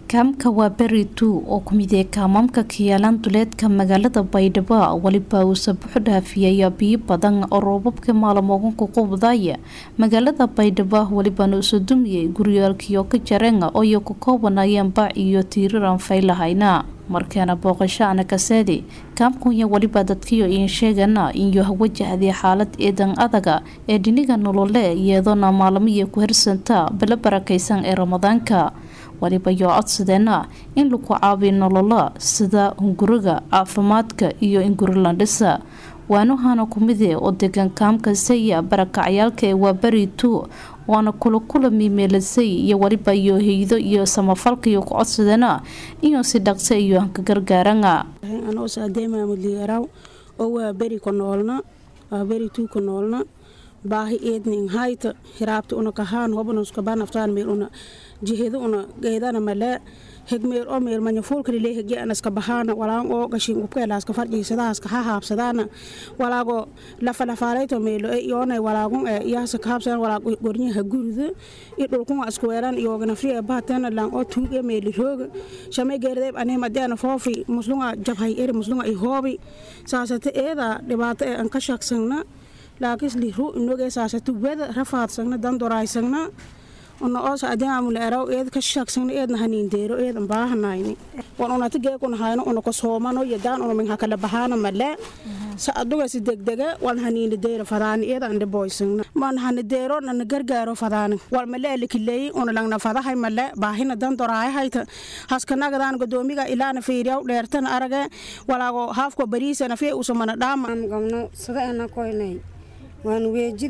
kaamka waa beri two oo ku mid ee kaamamka kiyaalaan duleedka magaalada baydhabo weliba uusa buuxu dhaafiyaya biyo badan oo roobabka maalmooganku qubdaya magaalada baydhabo welibana usa dumiyay guryaalkiyo ka jareen ooyo ku koobanayeen bac iyo tiiriran faylahayna markeena booqasho ana kaseedi kaamkunya weliba dadkiyo iin sheegana inyo wajahdii xaalad eedan adaga ee dhiniga nolole iyadoona maalmiya ku hirsanta bala barakaysan ee ramadaanka weliba yoo codsadeena in lagu caabiyo nolola sida hunguriga caafimaadka iyo in guri landhisa waanuhana kumide oo degan kaamka saya barakacyaalka ee waa beri two waana kula kula miimeelasay iyo weliba iyo heydo iyo samafalkaiyo ku codsadeena inuu si dhaqsa iyo hanka gargaarana anoo saadeemaamudliyaraw oo waa beri ku noolna waa beri tuu ku noolna baahi eedning hayta hiraabta una kahaan hobna uskabaa naftaan meel una jiheeda una geedana malee hegmeel oo meel manyafuulkalilee hege anaska bahaana walaan oo gashin ubkeelaaska fadhiisadaaska ha haabsadaana walaago lafalafaalayto meelo e iyoonay walaagun e iyaasa kahabsan walaag gornyaha gurida i dhulkunga isku weeran iyooganafri e bahatena lang oo tuug e meeli rooga shamay geerdeeb aneem adeana foofi muslunga jabhay eri muslunga i hoobi saasate eeda dhibaato e an ka shagsangna laakis liru inogee saasate weda rafaadsangna dandoraysangna una oosa adiamule eraw eed ka shagsangna eedna haniindeero eedan baahanayni wan unata geekuna hayno una kosoomano yadaan una minha kala bahaana male sa adugasi degdege wan haniini deero fadaani eeda ande boysangna man hani deero nana gargaaro fadaani wal male elikileeyi una langna fadahay male baahina dandoraaya hayta haskanagadan godoomiga ilaana fiiriyaw dheertana arage walaago haafko bariisana fee usamana dhaama gabno sida ana koynay waan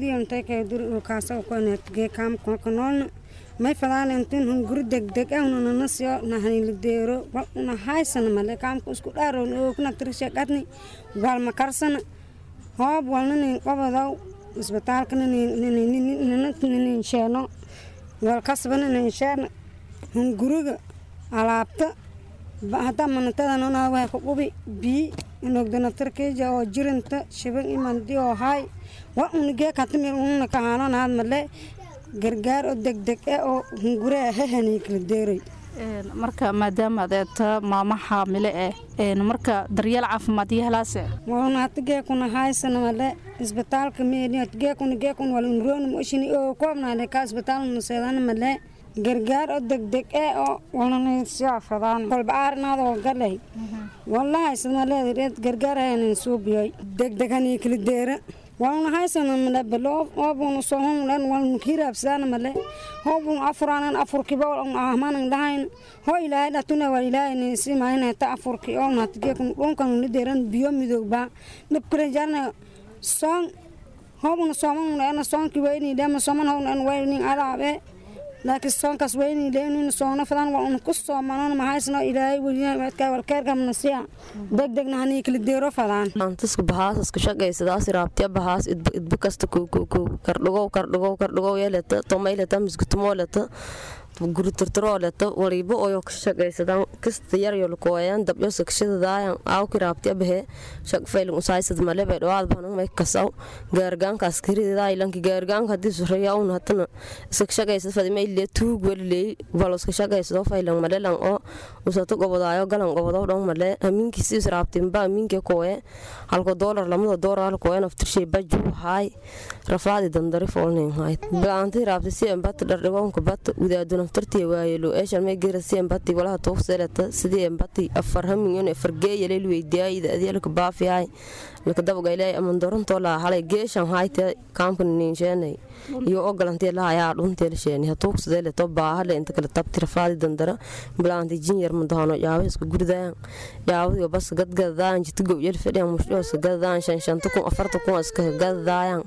weejidiyontakadurkaaskoynatgee kaamkanoolna may fadaan intin hun guri degdeg ah una nanasyo nahanilideero wal una haysana male kaamka isku dhaarown ookna tirsheqadni walma karsana hoob walna nin qobodow isbitaalka ninin sheeno wal kasbana nin sheena hun guriga alaabta hadda manatadana waa ku qubi bii inogdanaftarkeja oo jirinta shiban imandi oo haay wa unigee katamir ununa kahaananaad male gargaar oo degdeg eh oo hunguree hahanii kala deeray marka maadaama adeeta maama xaamile eh marka daryeel caafimaad iyo helaase walna hatigeekuna haysana male isbitaalka meeni hatigeekuna geekuna wal unroona moshini oo koobnaale ka isbitaalna seedana male gargaar oo degdeg eh oo walnansiafadaan kolba aarinaad oo galay wallahaysadmaleed gargaar hayanin suubiyay degdeg hanii kala deera walna haysana male balo hoobuna sohonlen walna hiraabsadana male hoobuna afuranan afurkiba ahmanan dhahayn ho ilaahay dhatuna wal ilaahay si maayna ta afurki oo natigekun dhunkan lideeran biyo midooba dhibkale jarna soon hoobuna sooman ana soonki weyni dhama sooman hownan weyni araabe laakiin soonkaas weyni leynina soona fadan waa una ku soomanon mahaysno ilaahay weliyaadka walkeerkamna siya degdegna hanii kala deero fadaan antiska bahaas iska shaqaysadaas raabtiya bahaas idba kasta kowkowkow kardhigow kardhigow kardhigow yeeleta tomayleta misgutumooleta guri tirtirooleta waliba oyo ka shaqaysadaan kasta yaryo lakooyaan dabyo sakshadadaayan aawki raabtiya bahe shaqfaylin usaysad malebe dhawaad banan may kasaw gaargaankaas kiridaa ilanki gaargaanka hadii suraya un hatana iska shaqaysad fadima illee tuug walileey balo iska shaqaysado faylan malelan oo usato gobodaayo galan gobodow dhan male amiinkiisiis raabtinba amiinke kooye halko doolar lamada doolar halkooye naftirshay bajuu haay rafaadi dandari foolnin hayd bilaanti raabti si embata dhardhigoonka bata udaadu naftartii waayelo eeshalmay gera si embati walaha tuugseleta sidii embati afar haminyon fargeeyalel weydiyaayida adyalka baafiyaay laka dabagaylay amandorantoo laa halay geeshan hayte kaamkana niinsheenay iyo ogalantee lahayaa dhunteela sheeni hatuugsadeeleto baahale inta kale tabti rafaadi dandara bilaanti jinyar madahono yaabo iska gurdayaan yaabadiyo bas gadgadadaayan jita gowyal fadhiyan mushooska gadadaayan shan shanta kun afarta kun iska gadadaayaan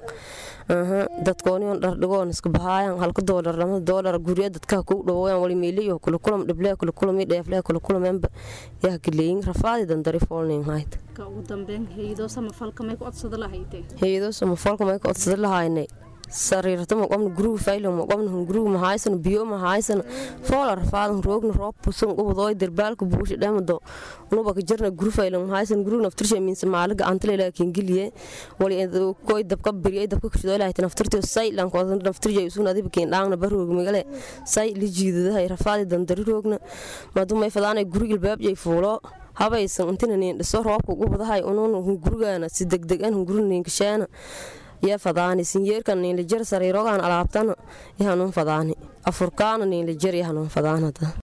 dadkooniyon dhardhigoon iska bahaayan halka doolar lama doolar gurya dadka ku dhawoyan wali meeliyo kula kulam dhible kula kulami dheefle kula kulameenba yaa kileeyin rafaadi dandari foolnin hayd ugu dambeyn hayado samafalka may ku codsada lahaytee hayado samafalka may ku codsada lahaynay sariirta ma qobna guruga faylo ma qobna hunguruga ma haysano biyo ma haysano foola rafaadan roogna roob pusun ubadooy derbaalka buusha dhamado unuba ka jirna guru faylo ma haysano guruga naftirsha miinsa maala gacantale ilaa kingiliye wali koy dabka beriye dabka kashido ilaa naftirtiyo say lankooda naftirja isuun adiba keen dhaangna barooga magale say la jiidadahay rafaadi dandari roogna madu may fadaanay guriga ilbaabjay fuulo habaysan intina niin dhiso roobka ugu badahay unuun hungurigaana si degdegan hunguri niinkasheena yaa fadaani sinyeerkan niinla jar sariirogaan alaabtana yahanuun fadaani afurkaana niinla jar yahanuun fadaanada